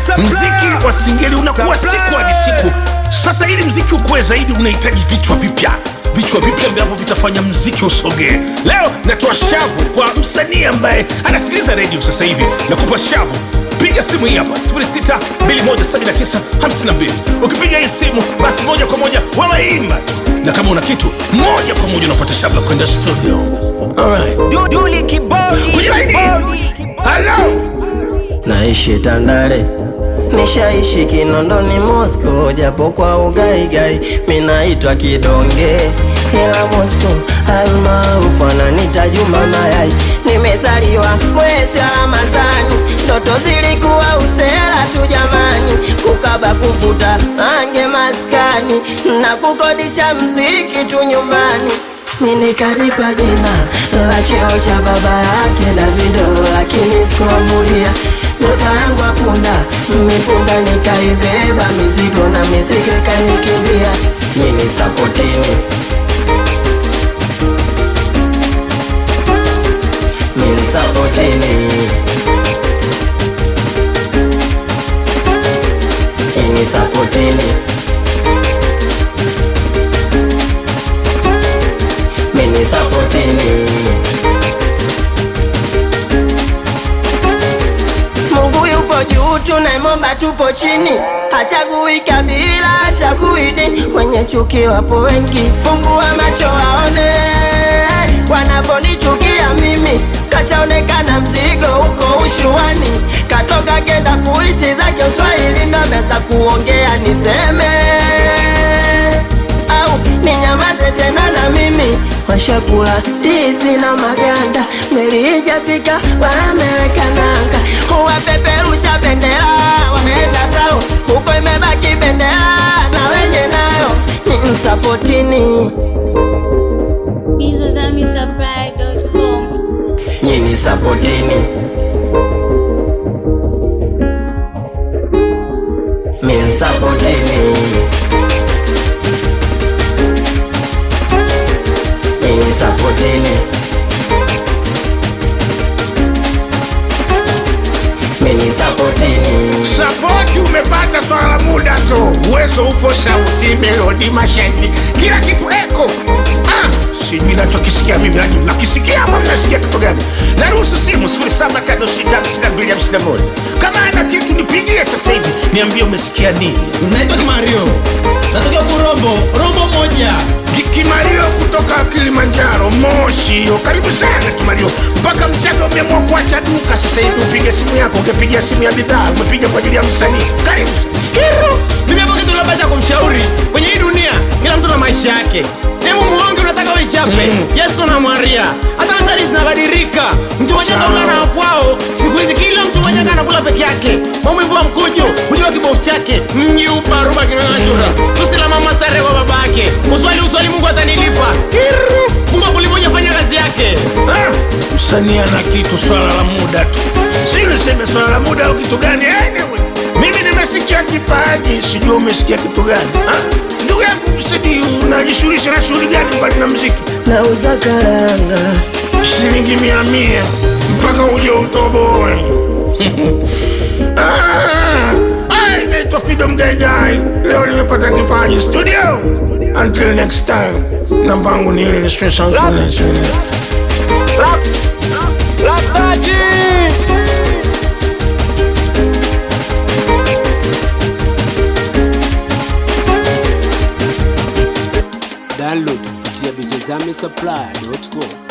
mziki wa singeli unakuwa siku hadi siku sasa ili mziki ukuwe zaidi unahitaji vichwa vipya vichwa vipya ambavyo vitafanya mziki usogee leo natoa shavu kwa msanii ambaye anasikiliza redio sasa hivi nakupa shavu piga simu hii hapa 6217952 ukipiga hii simu basi moja kwa moja wawaimba na kama una kitu moja kwa moja unapata shavu la kwenda studio Alright. Duli kibodi kwenye laini kibodi halo naishi Tandale, nishaishi Kinondoni, Moscow, japo kwa ugaigai minaitwa kidonge, ila Moscow almaarufu ananita Juma Mayai. Nimezaliwa mwezi wa Ramadhani, ndoto zilikuwa usela tu jamani, kukaba kuvuta ange maskani na kukodisha mziki tu nyumbani mimi kalipa jina la cheo cha baba yake Davido, lakini sikuamulia nyota yangu apunda mipunda, nikaibeba mizigo na mizigo ikanikimbia. Mimi sapotini, mimi sapotini, mimi sapotini. mini sapotini Mungu yupo juu, tunaimomba tupo chini, hachagui kabila, hachagui dini. Wenye chuki wapo wengi, fungua macho waone wanaponichukia mimi. Kashaonekana mzigo huko ushuani, katoka kenda kuishi zake Uswahili, ndo ameanza kuongea niseme au ninyamaze tena na mimi washakula ndizi na maganda, meli ijafika wameweka nanga, wapeperusha bendera wameenda zao, huko imebaki bendera na wenye nayo ni msapotini, bizozamisupply.com nyini sapotini min sapotini mini sapotini mini sapotini sapoti umepata swala la muda tu uwezo upo sauti melodi mashahidi kila kitu eko ah, sijui nachokisikia mimi nanyi mnakisikia ama mnasikia kitu gani naruhusu simu 7565251 kama ana kitu nipigie sasa hivi niambie umesikia nini naitwa kimario natokea kurombo rombo moja Ki- kimario kutoka kilimanjaro moshi hiyo karibu sana kimario mpaka mchaga umeamua kuacha duka sasa hivi upige simu yako ungepigia simu ya bidhaa umepiga kwa ajili ya msanii karibu kiru mimi hapo kitu labda cha kumshauri kwenye hii dunia kila mtu na maisha yake hebu muonge unataka uichape Mm. yesu na maria hata mezari zinabadilika mtu mwenye Sawa. kaula na kwao siku hizi kila mtu mwenye anakula peke yake maumivu wa mkuju hujua kibofu chake mji uparuba kinang'achura tusi la mama stare kwa babake uswali uswali mungu atanilipa kiru mungu akulimoja fanya kazi yake Ah, msanii ana kitu swala la muda tu si niseme swala la muda au kitu gani anyway, mimi nimesikia kipaji sijua umesikia kitu gani Ah, ndugu yangu msidi unajishughulisha na shughuli gani mbali na mziki nauza karanga shilingi mia mia mpaka uje utoboe Ah, ah, naitwa fido mgaigai leo nimepata kipaji studio until next time namba yangu ni ile ni stress and silence. download kupitia bizozamisupply.com